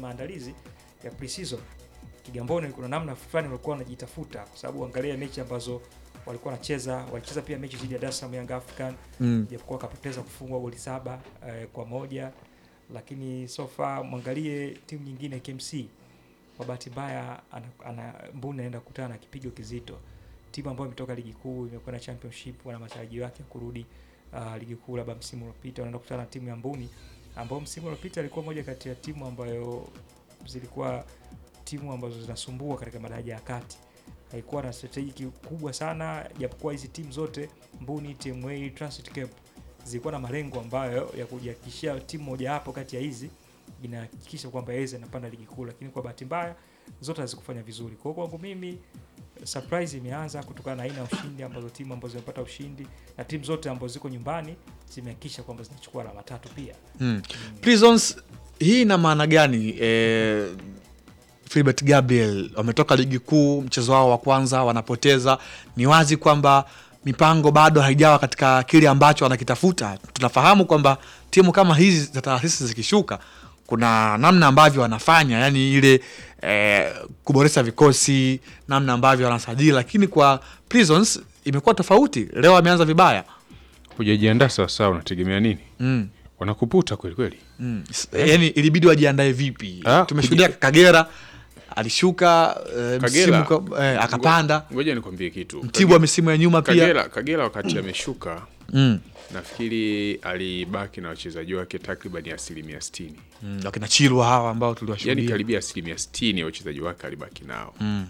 maandalizi ya pre-season Kigamboni kuna namna fulani walikuwa wanajitafuta, kwa sababu angalia mechi ambazo walikuwa wanacheza, walicheza pia mechi dhidi ya Dar es Salaam Young African Mm. japokuwa wakapoteza kufungwa goli saba eh, kwa moja, lakini so far mwangalie timu nyingine KMC, kwa bahati mbaya ana, ana Mbuni anaenda kukutana na kipigo kizito, timu ambayo imetoka ligi kuu imekwenda championship, wana matarajio yake ya kurudi uh, ligi kuu labda msimu uliopita, wanaenda kukutana na timu ya Mbuni ambao msimu uliopita ilikuwa moja kati ya timu ambayo zilikuwa timu ambazo zinasumbua katika madaraja ya kati haikuwa na strategy kubwa sana, japokuwa hizi timu zote Mbuni, TMA, Transit Cape zilikuwa na malengo ambayo ya kujihakikishia timu moja hapo kati ya hizi inahakikisha kwamba yaweza inapanda ligi kuu, lakini kwa bahati mbaya zote hazikufanya vizuri. Kwa hiyo kwangu mimi surprise imeanza kutokana na aina ya ushindi ambazo timu ambazo zimepata ushindi na timu zote ambazo ziko nyumbani zimehakikisha kwamba zinachukua alama tatu pia. Mm. Prisons hii ina maana gani? Eh, Philbert Gabriel wametoka ligi kuu, mchezo wao wa kwanza wanapoteza. Ni wazi kwamba mipango bado haijawa katika kile ambacho wanakitafuta. Tunafahamu kwamba timu kama hizi za taasisi zikishuka, kuna namna ambavyo wanafanya, yani ile eh, kuboresha vikosi, namna ambavyo wanasajili, lakini kwa Prisons imekuwa tofauti. Leo wameanza vibaya. Hujajiandaa sawasawa, unategemea nini? mm. Wanakuputa kweli kweli. Mm. Yani ilibidi wajiandae vipi? Ah, Tumeshuhudia Kagera alishuka eh, Kagera. msimu kwa- eh, akapanda. Ngoja nikwambie kitu. Mtibwa misimu ya nyuma pia Kagera, Kagera wakati ameshuka mm. nafikiri alibaki na wachezaji wake takriban asilimia sitini Mm. wakina Chilwa hawa ambao yaani tuliwashuhudia karibia asilimia sitini ya wachezaji wake alibaki nao mm.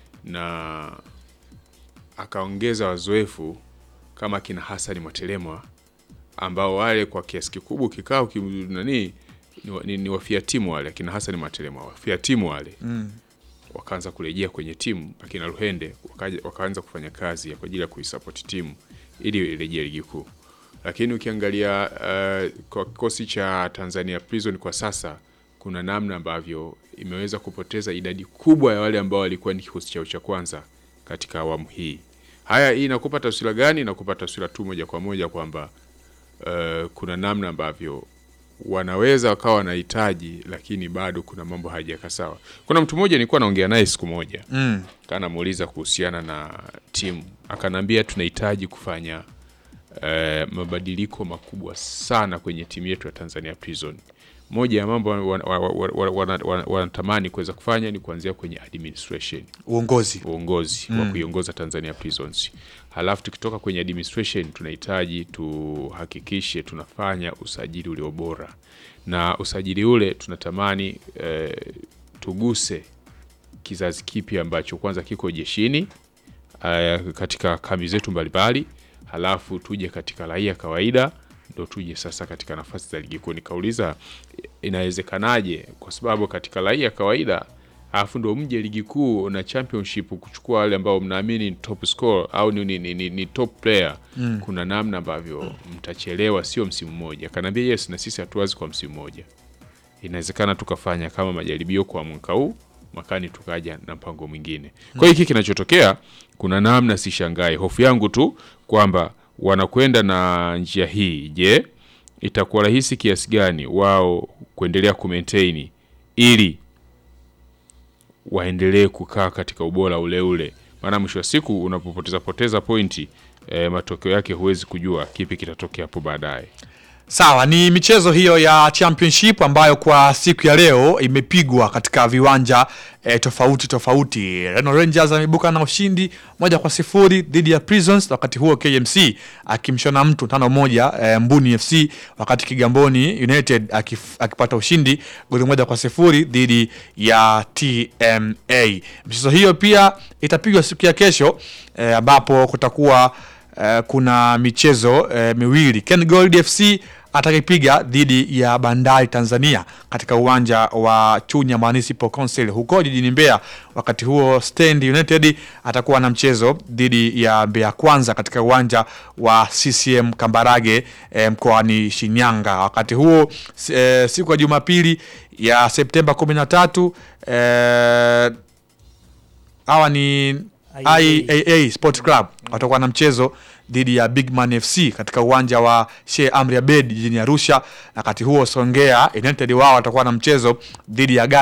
na akaongeza wazoefu kama kina Hasani Mwatelemwa ambao wale kwa kiasi kikubwa kikao ki, nani ni, wa- ni, ni wafia timu wale akina Hasani Mwatelemwa wafia timu wale Mm. wakaanza kurejea kwenye timu akina Ruhende wakaja, wakaanza kufanya kazi ya kwa ajili ya kuisupport timu ili irejee ligi kuu. Lakini ukiangalia uh, kwa kikosi cha Tanzania Prison kwa sasa kuna namna ambavyo imeweza kupoteza idadi kubwa ya wale ambao walikuwa ni kikosi chao cha kwanza katika awamu hii. Haya, hii inakupa taswira gani? Inakupa taswira tu moja kwa moja kwamba uh, kuna namna ambavyo wanaweza wakawa wanahitaji, lakini bado kuna mambo hayajakaa sawa. Kuna mtu mmoja nilikuwa naongea naye siku moja Mm. kanamuuliza kuhusiana na timu, akanambia tunahitaji kufanya eh, mabadiliko makubwa sana kwenye timu yetu ya Tanzania Prison. Moja ya mambo wanatamani wana, wana, wana, wana, wanatamani kuweza kufanya ni kuanzia kwenye administration uongozi uongozi wa kuiongoza Tanzania Prisons. Halafu tukitoka kwenye administration tunahitaji tuhakikishe tunafanya usajili ulio bora, na usajili ule tunatamani eh, tuguse kizazi kipya ambacho kwanza kiko jeshini eh, katika kambi zetu mbalimbali, halafu tuje katika raia kawaida, ndo tuje sasa katika nafasi za ligi kuu. Nikauliza inawezekanaje? Kwa sababu katika raia kawaida alafu ndo mje ligi kuu na championship kuchukua wale ambao mnaamini ni top scorer au ni, ni, ni, ni, ni top player mm. kuna namna ambavyo mtachelewa, sio msimu mmoja. Kanaambia yes, na sisi hatuwazi kwa msimu mmoja, inawezekana tukafanya kama majaribio kwa mwaka huu, mwakani tukaja na mpango mwingine. Kwa hiyo hiki kinachotokea, kuna namna, sishangae. Hofu yangu tu kwamba wanakwenda na njia hii, je, itakuwa rahisi kiasi gani wao kuendelea kumaintain ili waendelee kukaa katika ubora ule ule, maana mwisho wa siku unapopoteza poteza pointi e, matokeo yake huwezi kujua kipi kitatokea hapo baadaye. Sawa, ni michezo hiyo ya championship ambayo kwa siku ya leo imepigwa katika viwanja eh, tofauti tofauti. Reno Rangers ameibuka na ushindi moja kwa sifuri dhidi ya Prisons, wakati huo KMC akimshona mtu tano moja eh, Mbuni FC, wakati Kigamboni United akif, akipata ushindi goli moja kwa sifuri dhidi ya TMA. Michezo hiyo pia itapigwa siku ya kesho eh, ambapo kutakuwa eh, kuna michezo eh, miwili. Ken Gold FC atakayepiga dhidi ya Bandari Tanzania katika uwanja wa Chunya Municipal Council huko jijini Mbeya. Wakati huo Stand United atakuwa na mchezo dhidi ya Mbeya Kwanza katika uwanja wa CCM Kambarage eh, mkoani Shinyanga. Wakati huo s- eh, siku ya Jumapili ya Septemba 13 eh, hawa ni IAA Sport Club watakuwa na mchezo dhidi ya Bigman FC katika uwanja wa Sheikh Amri Abeid jijini Arusha. Wakati huo Songea United wao watakuwa na mchezo dhidi ya Ghana